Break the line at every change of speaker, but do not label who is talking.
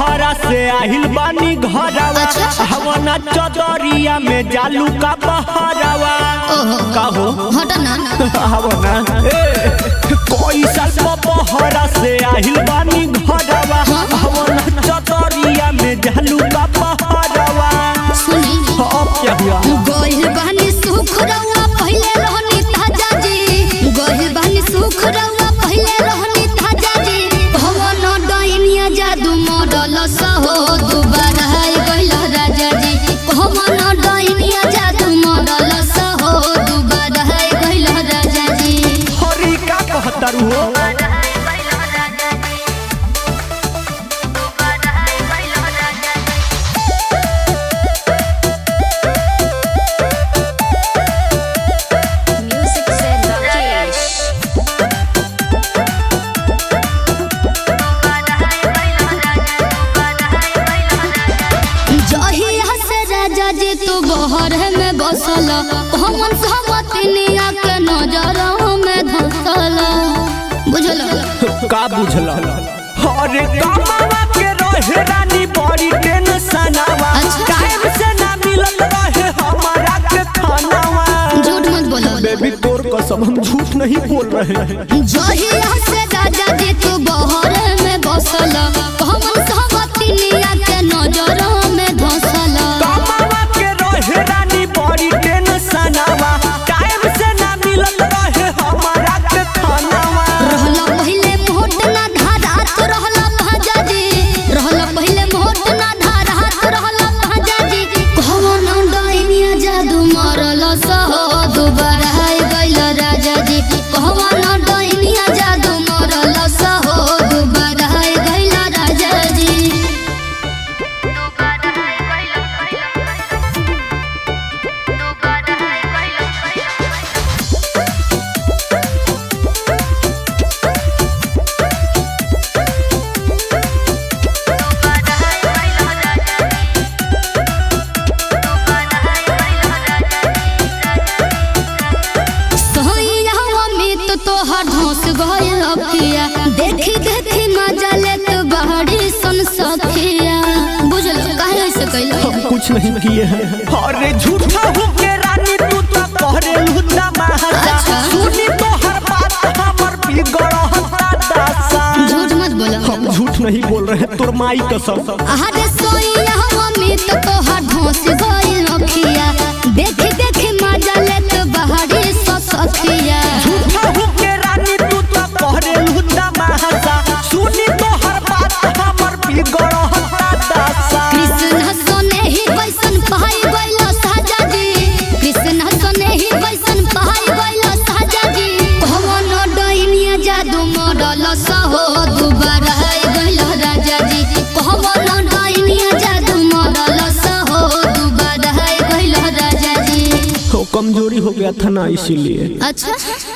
बहरा से आहिल बानी घरवा
अच्छा।
हवना चदरिया में जालू का बहरवा
ओहो
कहो
हट ना
हवना ए कोई साल को बहरा से आहिल बानी घरवा हवना चदरिया में जालू का बहरवा
सुनी
अब क्या हुआ
गोहिल बहनी सुख रउआ पहिले रहनी ताजा जी गोहिल बहनी सुख रउआ पहिले रहनी ताजा जी भवन डैनिया जादू मॉडल सहो दुबारा है गइल राजा जी भवन डैनिया जादू मॉडल सहो दुबारा है गइल राजा जी
हरी का कहतर हो
Music said Rakesh. जहिया से राजा जी तू बहर में बसल हमन सहमतिनिया के नजर में धसल बुझल
का बुझल अरे कामवा के रहे रानी बड़ी टेंशनवा
अच्छा।
टाइम से ना मिलत रहे हमारा के खानावा
झूठ मत बोलो
बेबी तोर कसम हम झूठ नहीं बोल रहे हैं
जहिया से राजा जी तू बहर में बसल हमन सहमतिनिया के नजर में धसल
कामवा के रहे रानी बड़ी टेंशनवा टाइम से ना मिलत रहे हमारा के खानावा
रहला पहिले मोट ना धारात रहला भाजा जी रहला पहिले मोट ना धारात रहला भाजा जी कौन डाइनिया जादू मारल सहो दुबारा है गइल राजा जी कौन डाइनिया जादू मारल सहो दुबारा है गइल राजा जी सोइया में तो तोहर धोस गइल अखिया देखी देखी मजा लेत बहरी सन सखिया बुझल काहे ऐसे कैल
हम कुछ नहीं किए हैं अरे झूठा हो के रानी तू तो कहरे लुटा महासा
अच्छा।
सुनी तो हर बात हमर बिगड़ हता दासा
झूठ मत बोलो
हम झूठ नहीं बोल रहे हैं, तोर माई कसम
अरे सोइया में तो तोहर धोस गइल अखिया देखी देखी मजा लेत बहरी सन सखिया
झूठा हो के रानी तू तो कहरे लुटा महासा सुनी तो हर बात हमर बिगड़ हता दासा
कृष्ण सोने ही बैसन पहाई गइल साजा जी कृष्ण सोने ही बैसन पहाई गइल साजा जी भवन डैनिया जादू मॉडल सहो दुबारा है गइल राजा जी भवन डैनिया जादू मॉडल सहो दुबारा है गइल राजा जी
वो कमजोरी हो गया था ना इसीलिए
अच्छा